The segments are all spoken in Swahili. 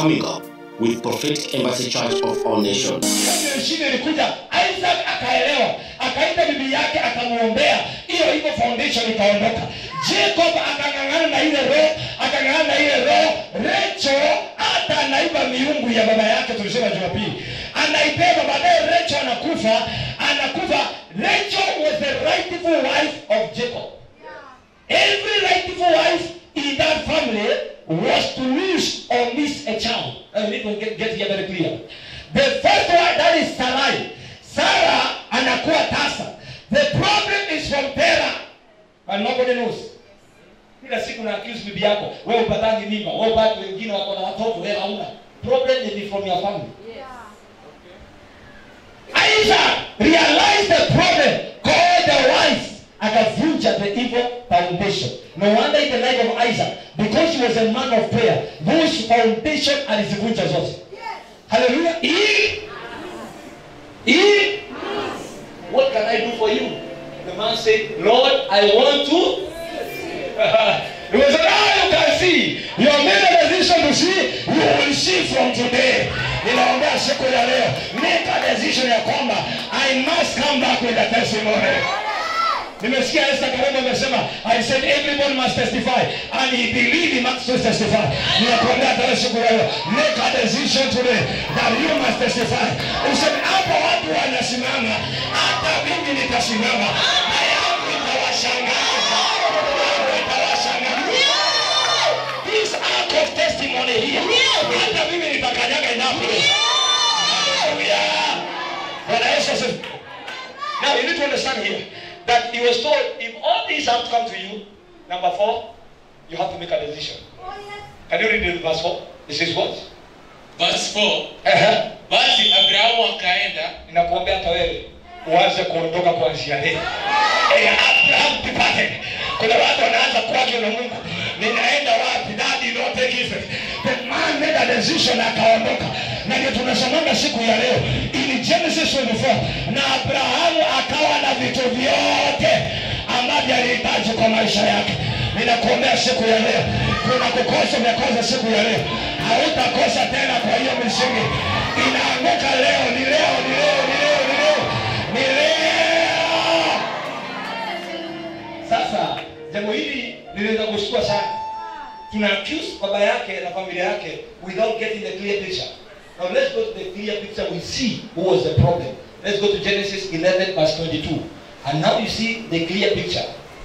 coming up with Prophetic Embassy Church of All Nations. Ndio shida ilikuja, Isaac akaelewa, akaita bibi yake akamwombea, hiyo hivyo foundation ikaondoka. Jacob akang'ang'ana na ile roho, akang'ang'ana na ile roho. Rachel hata anaiba miungu ya baba yake, tulisema Jumapili, anaibeba baadaye. Rachel anakufa, anakufa. Rachel was the rightful wife of Jacob. Every rightful wife in that family was to lose or miss a child. I need to get, get here very clear. The first one, that is Sarai. Sarah anakuwa tasa. The problem is from Terah. And nobody knows. Kila siku na accuse bibi yako, wewe upatangi mimba, wewe upate wengine wako na watoto, wewe hauna. Problem is from your family. Isaac realized the problem, called the wife, akavunja the evil foundation. No wonder in the life of Isaac, because he was a man of prayer, those foundation alizivunja zote. Hallelujah. Hii hii what can I do for you? The man said, Lord, I want to. he was like, ah, you can see. You have made a decision to see. You will see from today. Ninaombea siku ya leo. Make a decision ya kwamba I must come back with a testimony. Nimesikia Esther Karembo amesema I said everybody must testify and he believed he must testify. Ninakuambia hata siku ya leo make a decision today that you must testify. Useme hapo watu wanasimama hata mimi nitasimama. Na yangu itawashangaza. Yangu itawashangaza. This act of testimony here. Hata mimi nitakanyaga inapo. Hallelujah. Bwana Yesu asifiwe. Now you need to understand here that he was told if all these have to come to you, number four, you have to make a decision. Can you read the verse four? It says what? Verse 4 Uh-huh. basi abrahamu akaenda Ninakuombea hata wewe uanze kuondoka kuanzia leo. Eh, Abraham departed. Kuna watu wanaanza kuagwa na Mungu. Ninaenda wapi? That did not take effect. The man made a decision akaondoka. Na ndio tunasomanga siku ya leo in Genesis 24 na Abrahamu akawa na vitu vyote ambavyo alihitaji kwa maisha yake. Ninakuombea siku ya leo, kuna kukosa vya kwanza siku ya leo, hautakosa tena. Kwa hiyo misingi inaanguka leo, ni leo, ni leo, ni leo, ni leo, ni leo. Sasa jambo hili linaweza kushtua sana. Tuna accuse baba yake na familia yake without getting the clear picture. Now let's go to the clear picture. We see who was the problem. Let's go to Genesis 11 verse 22. And now you see the clear picture.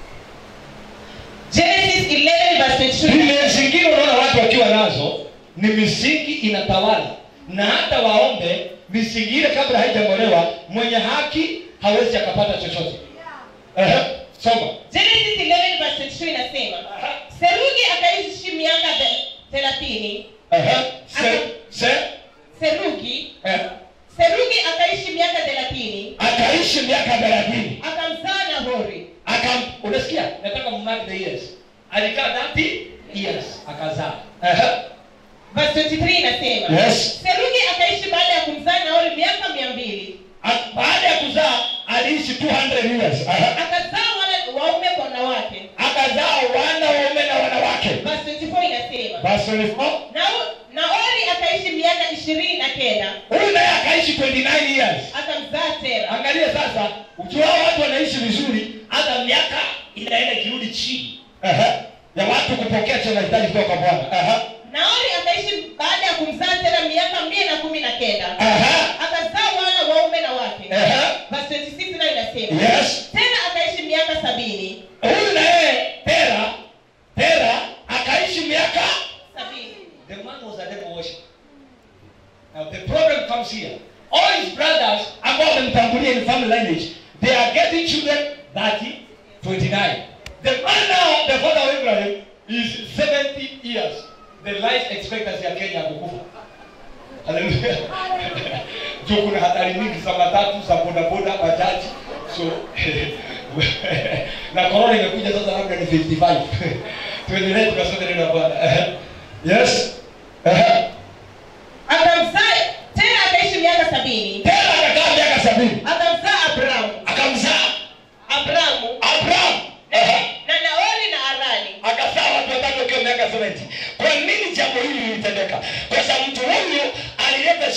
Genesis 11 verse 22. Zile zingine unaona watu wakiwa nazo ni misingi inatawala, na hata waombe misingi ile kabla haijang'olewa, mwenye haki hawezi akapata chochote. Ehe, soma. Genesis 11 verse 22 inasema Serugi akaishi miaka the- thelathini. Ehe, se, se, Serugi eh, Serugi akaishi miaka thelathini akaishi miaka thelathini akamzaa Nahori. akam, unasikia? Nataka mmark the years. Alikaa 30 years akazaa. Ehe, Verse 23 inasema Yes. Serugi akaishi baada ya kumzaa Nahori miaka mia mbili A- baada ya kuzaa aliishi 200 years. Ehe, akazaa wana waume kwa wanawake. akazaa wana waume na wanawake. Verse 24 inasema Verse 24 Nao- Naori akaishi miaka ishirini na kenda huyu naye akaishi 29 years akamzaa Tera. angalia sasa ukiwa watu wanaishi vizuri hata miaka inaenda ikirudi chini Ehe. ya watu kupokea cha mahitaji kutoka kwa bwana Ehe. Naori akaishi baada ya kumzaa Tera miaka mia na kumi na kenda Ehe. akazaa wana waume na wake. Ehe. Verse 26 nayo inasema yes tena akaishi miaka sabini huyu naye tera tera akaishi miaka sabini the man was a devil worshiper now the problem comes here all his brothers ambao wamemtangulia in family lineage they are getting children 30 29 the man now the father of Abraham is 70 years the life expectancy ya Kenya kukufa haleluya juu kuna hatari mingi za matatu za bodaboda bajaji so na corona imekuja sasa labda ni 55 tuendelee tukasome neno la bwana yes akamzaa tena akaishi miaka sabini tena akakaa miaka sabini akamzaa Abramu akamzaa Abramu abraham na Naori na Arani akazaa watu watatu wakiwa miaka 70 kwa nini jambo hili lilitendeka kwa sababu mtu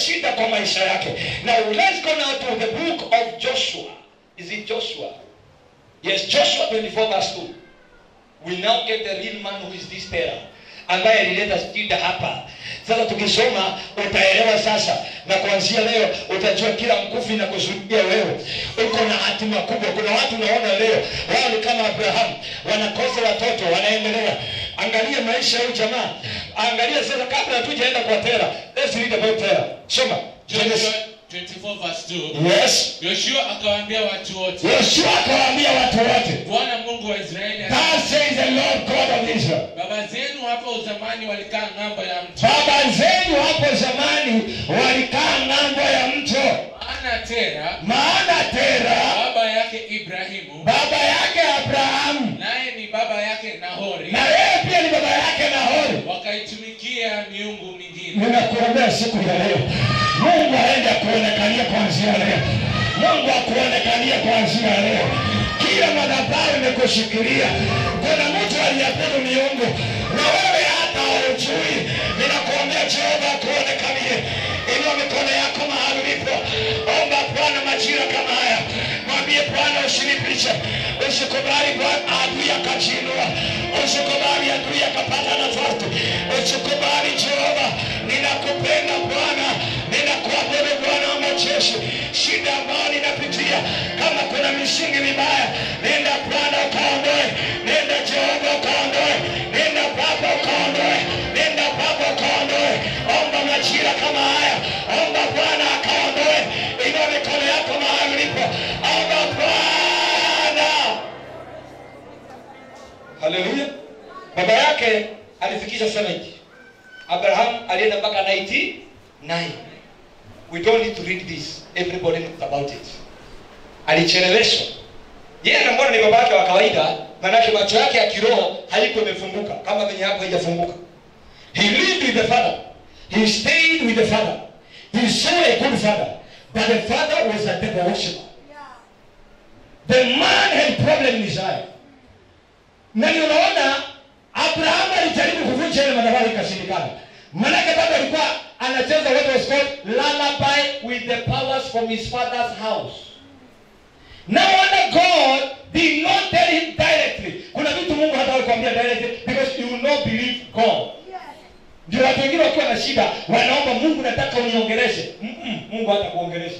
shida kwa maisha yake now let's go now to the book of joshua is it joshua yes joshua 24 verse 2 we now get the real man who is this terror ambaye alileta shida hapa sasa tukisoma utaelewa sasa na kuanzia leo utajua kila mkufi na kusudia wewe uko na hatima kubwa kuna watu unaona leo wao ni kama abrahamu wanakosa watoto wanaendelea angalia maisha ya huyu jamaa angalia sasa kabla hatujaenda kwa tera let's read about tera soma Joshua 24 verse 2. yes Yoshua akawaambia watu wote, yoshua akawaambia watu wote Bwana Mungu wa Israeli, thus says the lord god of israel baba zenu hapo zamani walikaa ng'ambo ya mto, baba zenu hapo zamani walikaa ng'ambo ya mto maana Tera maana tera baba yake Ibrahimu baba yake abrahamu naye ni baba yake Nahori, na yeye pia ni baba yake nahori wakaitumikia miungu mingine. ninakuombea siku ya leo mungu aende akuonekania kuanzia leo mungu akuonekania kuanzia leo kila madhabahu imekushikilia kuna mtu aliabudu miungu na wewe hata haujui ninakuombea jehova akuonekanie inua mikono yako mahali ulipo omba bwana majira kama haya mwambie bwana usinipishe usikubali bwana adui akajiinua usikubali adui akapata nafasi usikubali jehova ninakupenda bwana ninakuabudu bwana wa majeshi shida ambayo ninapitia kama kuna misingi mibaya nenda bwana ukaondoe nenda jehova ukaondoe nenda baba ukaondoe nenda baba ukaondoe omba majira kama haya omba bwana akaondoe inua mikono yako mahali ulipo omba bwana haleluya baba yake alifikisha 70 abraham alienda mpaka 99 we don't need to read this everybody knows about it alicheleweshwa yeye anamwona ni baba yake wa kawaida manake macho yake ya kiroho haiko imefunguka kama venye hapo haijafunguka he lived with the father he stayed with the father he saw a good father but the father was a devil worshiper the man had problem in his life na ni unaona abrahamu alijaribu kuvunja ile madhabahu ikashindikana manake bado alikuwa anacheza what was called lullaby with the powers from his father's house no wonder god did not tell him directly kuna vitu mungu hata kuambia directly because you will not believe god ndio watu wengine wakiwa na shida wanaomba mungu nataka uniongeleshe Mm-mm, mungu hata kuongelesha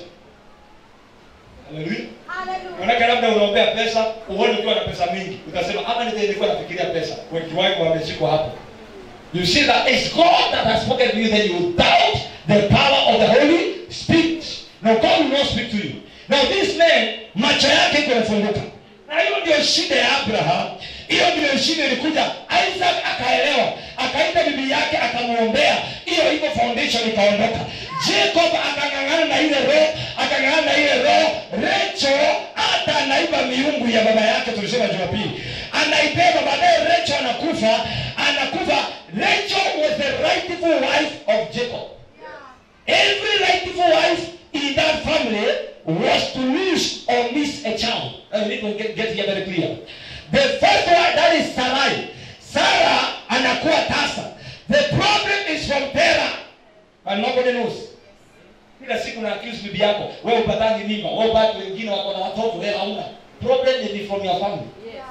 haleluya manake labda unaombea pesa uone ukiwa na pesa mingi utasema ama nite nilikuwa nafikiria pesa wengi wangu wameshikwa hapo you see that it's god that has spoken to you then you doubt the power of the holy spirit now god will not speak to you now this man macho yake iko yafunguka na hiyo ndio shida ya abraham hiyo ndio shida ilikuja isaac akaelewa akaita bibi yake akamwombea hiyo hivyo foundation ikaondoka jacob akang'ang'ana na ile roho akang'ang'ana na ile roho recho hata anaiba miungu ya baba yake tulisema jumapili anaibeba baadaye recho anakufa anakufa recho was the rightful wife of jacob Every rightful wife in that family was to lose or miss a child. I need to get, get here very clear. The first one, that is Sarai. Sarah anakuwa tasa. The problem is from Terah. And nobody knows. Kila siku na accuse bibi yako, wewe upatangi mimba, wewe bado wengine wako na watoto, wewe hauna. Problem is from your family.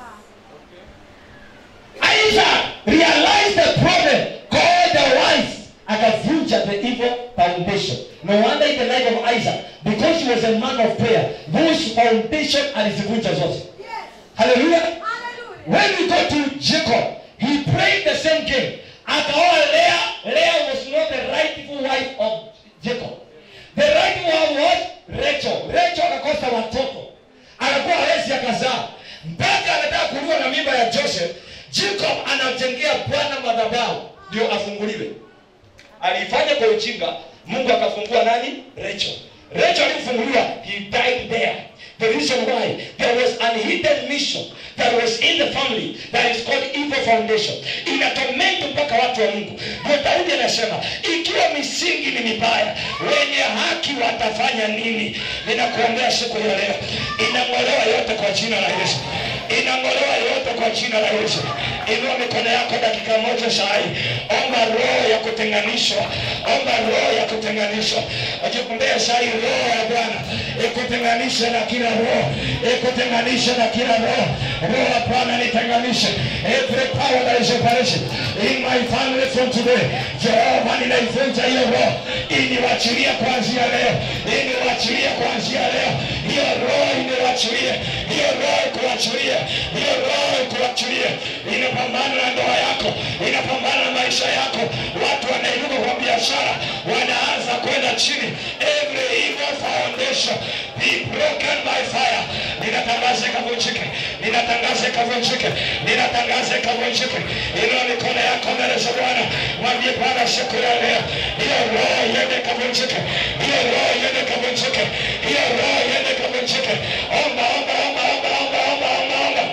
Isaac realized the problem, called the wife, akavunja the evil foundation. No wonder in the life of Isaac, because he was a man of prayer, those foundation alizivunja zote. Hallelujah. When we go to Jacob, he prayed the same game. Akaoa Leah. Leah was not the rightful wife of Jacob. The rightful wife was Rachel. Rachel akakosa watoto, akakuwa hawezi akazaa, mpaka anataka kuliwa na mimba ya Joseph. Jacob anamjengea Bwana madhabahu ndio afunguliwe. Aliifanya kwa ujinga, Mungu akafungua nani? Rachel. Rachel alifunguliwa, he died there. The reason why there was an hidden mission that was in the family that is called evil foundation. Inatorment mpaka watu wa Mungu. Ndio Daudi anasema, ikiwa misingi ni mibaya, wenye haki watafanya nini? Ninakuombea siku ya leo, inang'olewa yote kwa jina la Yesu, inang'olewa yote kwa jina la Yesu. Inua mikono yako dakika moja saa hii, omba roho ya kutenganishwa, omba roho ya kutenganishwa kutenganishwa akikumbea sai roho ya bwana ikutenganishe na kila roho ikutenganishe na kila roho roho ya bwana nitenganishe every power that is operation in my family from today jehova ninaivunja hiyo roho iniwachilie kuanzia leo iniwachilie kuanzia leo hiyo roho iniwachilie hiyo roho ikuachilie hiyo roho ikuachilie inapambana na ndoa yako inapambana na maisha yako watu wanainuka kwa biashara wanaanza kwenda chini every evil foundation be broken by fire ninatangaza ikavunjike ninatangaza ikavunjike ninatangaza ikavunjike inua mikono yako mbele za bwana mwambie bwana siku ya leo hiyo roho iende ikavunjike hiyo roho iende ikavunjike hiyo roho iende ikavunjike omba omba omba omba omba omba omba omba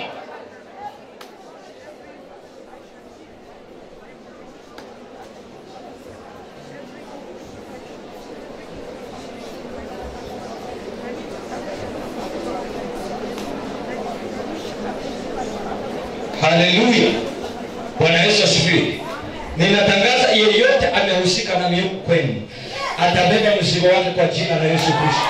haleluya bwana yesu asifiwe ninatangaza yeyote amehusika na miungu kwenu atabeba mzigo wake kwa jina la yesu kristo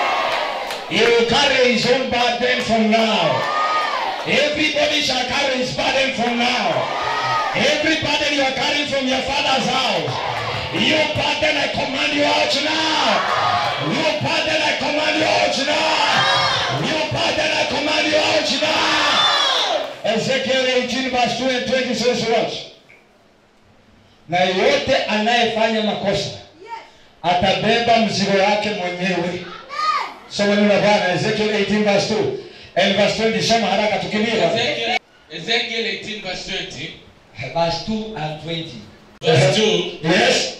He will carry his own burden from now. Everybody shall carry his burden from now. Every burden you are carrying from your father's house. You burden, I command you out now. You burden, I command you out now. You burden, I command you out now. Ezekiel 18 verse 2 and 20 says what? Na yote anayefanya makosa atabeba mzigo wake mwenyewe. Soma neno la Bwana Ezekiel 18 verse 2 and verse 20. Soma haraka tukimbie. Ezekiel, Ezekiel 18 verse 20. Verse 2 and 20. Verse 2. Yes.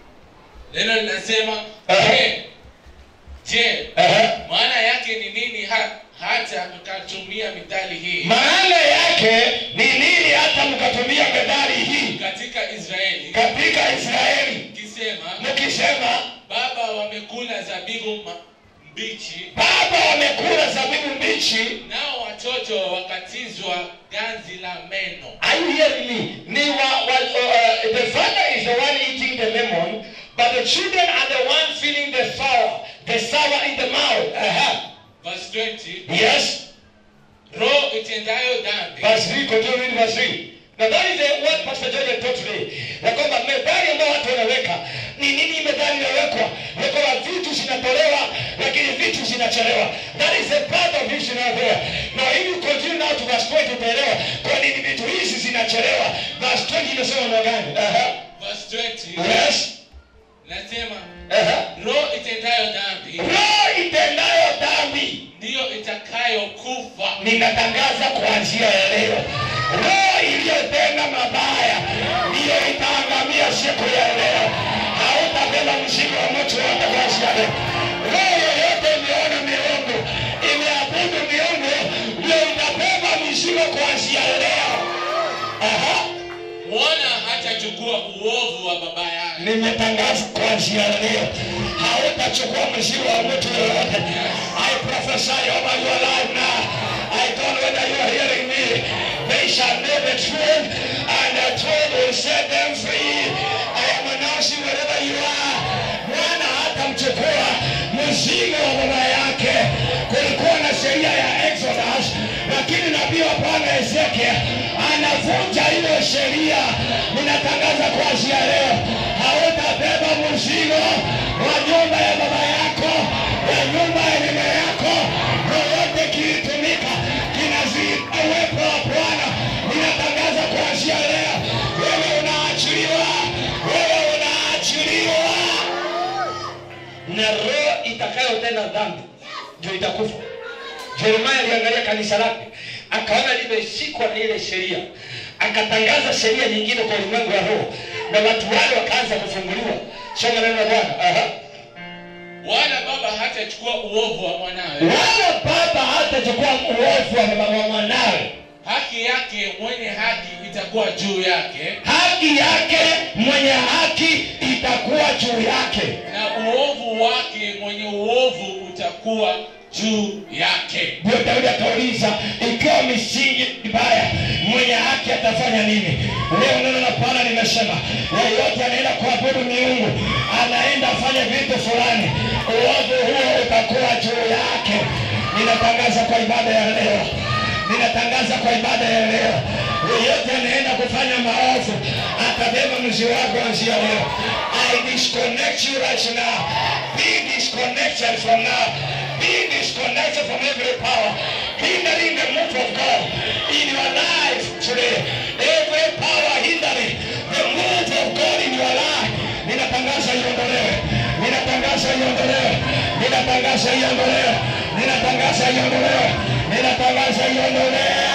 Neno linasema, Aha. je, je, Aha. maana yake ni nini ha, hata mkatumia mithali hii Maana yake ni nini hata mkatumia methali hii katika Israeli katika Israeli kisema, mkisema baba wamekula zabibu ma- mbichi, baba wamekula zabibu mbichi nao watoto wakatizwa ganzi la meno. Are you hearing me? Ni wa, wa, uh, the father is the one eating the lemon, but the children are the one feeling the sour, the sour in the mouth. Uh-huh. Verse 20, Yes. roho itendayo dhambi Verse 3, continue reading verse 3. Now that is the what Pastor George had taught today. Ya kwamba methali ambayo watu wanaweka ni nini methali inawekwa? Ya kwamba vitu zinatolewa lakini vitu zinachelewa. That is the part of vision out there. Now if you continue now to verse 20 utaelewa kwa nini vitu hizi zinachelewa. Verse 20 imesema namna gani? Uh-huh. verse 20 Yes. nasema Uh-huh. roho itendayo dhambi roho itendayo dhambi ndiyo itakayokufa ninatangaza kuanzia ya leo roho iliyotenda mabaya ndiyo itaangamia siku ya leo hautabeba mzigo wa mtu yote kuanzia leo roho yoyote imeona miungu imeabudu miungu ndio itabeba mizigo kuanzia leo Aha. mwana hatachukua uovu wa baba yake nimetangaza kuanzia leo hautachukua mzigo wa mtu yoyote i prophesy over your life now i don't know whether you are hearing me they shall know the truth and the truth will set them free i am announcing wherever you are mwana hatamchukua mzigo wa baba yake kulikuwa na sheria ya exodus lakini nabii wa bwana ezekiel anavunja hiyo sheria ninatangaza kuanzia leo hautabeba mzigo wa nyumba ya baba yako ya nyumba ya nyuma yako yoyote kilitumika kinazika uwepo wa bwana ninatangaza kuanzia leo wewe unaachiliwa wewe unaachiliwa na roho itakayotenda dhambi ndio itakufa jeremaya aliangalia kanisa lake akaona limeshikwa na ile sheria akatangaza sheria nyingine kwa ulimwengu wa roho na watu wale wakaanza kufunguliwa soma neno la bwana Aha. wala baba hatachukua uovu wa mwanawe wala baba hatachukua uovu wa mama wa mwanawe haki yake mwenye haki itakuwa juu yake haki yake mwenye haki itakuwa juu yake na uovu wake mwenye uovu utakuwa juu yake ndio daudi akauliza ikiwa misingi mibaya mwenye haki atafanya nini leo neno la bwana limesema yeyote anaenda kuabudu miungu anaenda afanye itakuwa juu yake ninatangaza kwa ibada ya leo ninatangaza kwa ibada ya leo yeyote anaenda kufanya maovu atabeba mzi wako anzia leo i disconnect you right now be disconnected from now be disconnected from every power hindering the move of god in your life today every power hindering the move of god in your life ninatangaza iondolewe ninatangaza iondolewe ninatangaza iondolewe ninatangaza iondolewe ninatangaza iondolewe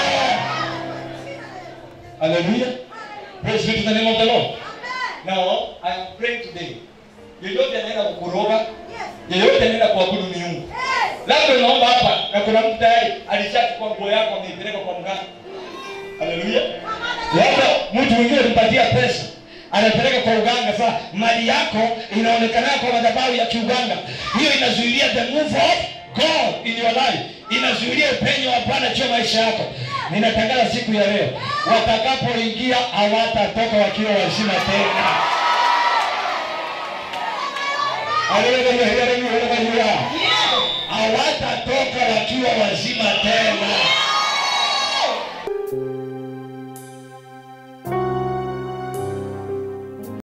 Hallelujah. Praise be to the name of the Lord. Now, I am praying today. Yeyote anaenda kukuroga, yeyote anaenda kuabudu miungu. Labda unaomba hapa na kuna mtu tayari alishachukua nguo yako ameipeleka kwa mganga. Haleluya. Labda mtu mwingine alimpatia pesa anapeleka kwa uganga. Sasa mali yako inaonekana kwa madhabahu ya kiuganga, hiyo inazuilia the move of God in your life, inazuilia upenyo wa Bwana juu ya maisha yako. Ninatangaza siku ya leo, watakapoingia hawatatoka wakiwa wazima tena. Haleluya, haleluya, haleluya.